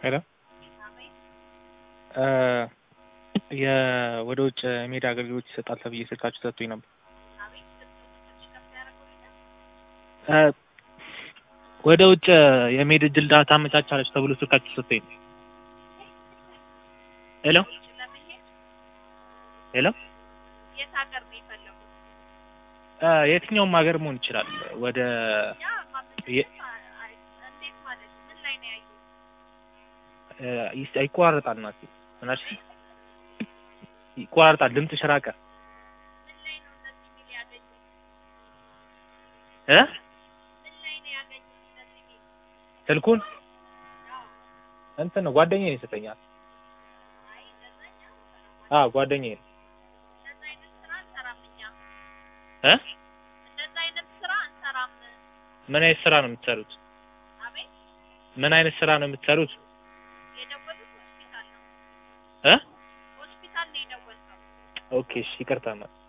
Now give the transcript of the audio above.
ሄሎ የ ወደ ውጭ የሜዳ አገልግሎት ይሰጣል ተብዬ ስልካችሁ ሰጥቶኝ ነበር። ወደ ውጭ የመሄድ እድል ታመቻቻለች ተብሎ ስልካችሁ ሰጥቶኝ ነው። ሄሎ ሄሎ የት ሀገር ነው የፈለጉት? የትኛውም ሀገር መሆን ይችላል። ወደ እኛ ማመልከት የ- አይ- እንዴት ማለት ምን ላይ ነው ያዩት? ይስ- ይቆራረጣል ናት ምናሽ ይቆራረጣል። ድምፅሽ ራቀ ምን ላይ ነው እንደዚህ ሚል ያገኙት? እ ምን ላይ ነው ያገኙት እንደዚህ ሚል? ስልኩን አዎ እንትን ነው ጓደኛዬ ይሰጠኛል። አይ እንደዛ እኛ አንሰራም። አዎ ጓደኛዬ ነው እንደዛ አይነት ስራ አንሰራም እኛ። እ እንደዛ አይነት ስራ አንሰራም። ምን አይነት ስራ ነው የምትሰሩት? አቤት ምን አይነት ስራ ነው የምትሰሩት? የደወሉት ሆስፒታል ነው። እ ሆስፒታል ነው የደወልነው። ኦኬ እሺ ይቅርታ ማለት